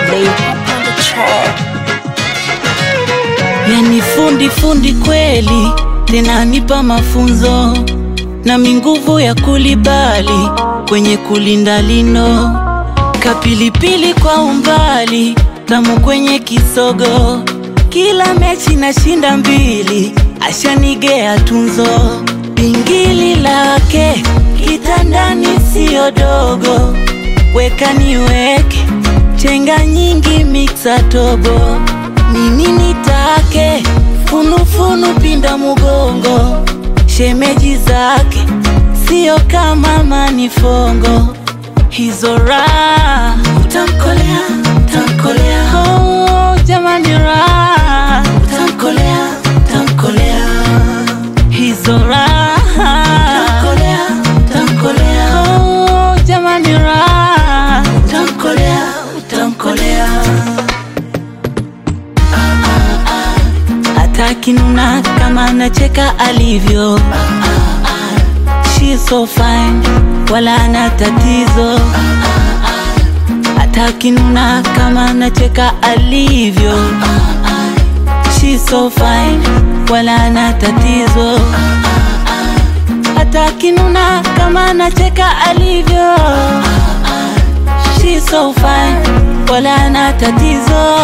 Lay up on the track. Yani fundi fundi kweli, tena nipa mafunzo na minguvu ya kulibali kwenye kulinda lino, kapilipili kwa umbali, tamu kwenye kisogo, kila mechi nashinda mbili, ashanigea tunzo, pingili lake kitandani siyo dogo, weka niweke chenga nyingi miksa tobo nini nitake funufunu pinda mugongo shemeji zake sio kama manifongo hizo raha utamkolea utamkolea oh, jamani raha utamkolea utamkolea hizo raha utamkolea utamkolea oh, jamani raha utamkolea utamkolea atakinuna kama nacheka alivyo She's so fine wala ana tatizo atakinuna kama nacheka alivyo She's so fine wala ana tatizo atakinuna kama nacheka alivyo She's so fine wala ana tatizo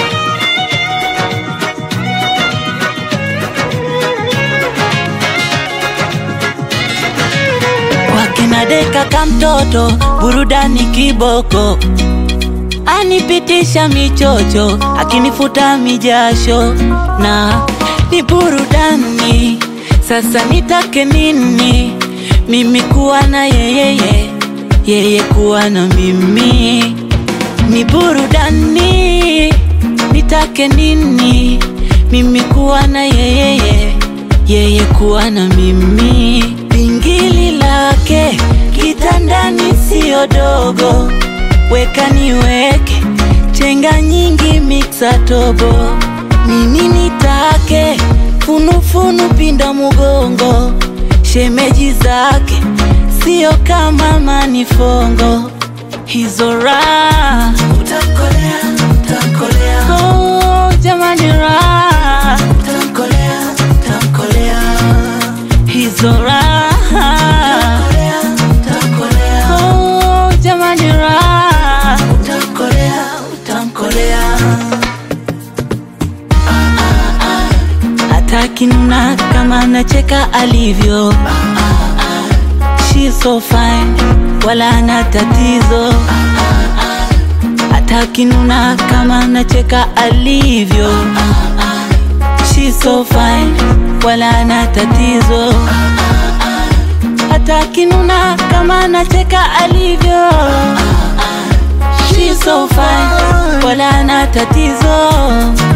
wakina deka kamtoto burudani kiboko anipitisha michocho akinifuta mijasho na ni burudani sasa nitake nini mimi kuwa na yeyeye yeye kuwa na mimi ni burudani nitake nini mimi kuwa na yeyeye yeye kuwa na mimi pingili lake kitandani siyo dogo weka niweke chenga nyingi miksa tobo nini nitake funufunu pinda mugongo shemeji zake sio kama manifongo hizo raha utamkolea utamkolea oh, jamani raha utamkolea utamkolea hizo raha utamkolea oh, jamani raha utamkolea utamkolea atakinuna kama nacheka alivyo She's so fine wala ana tatizo atakinuna kama nacheka alivyo She's so fine wala ana tatizo atakinuna kama nacheka alivyo She's so fine wala ana tatizo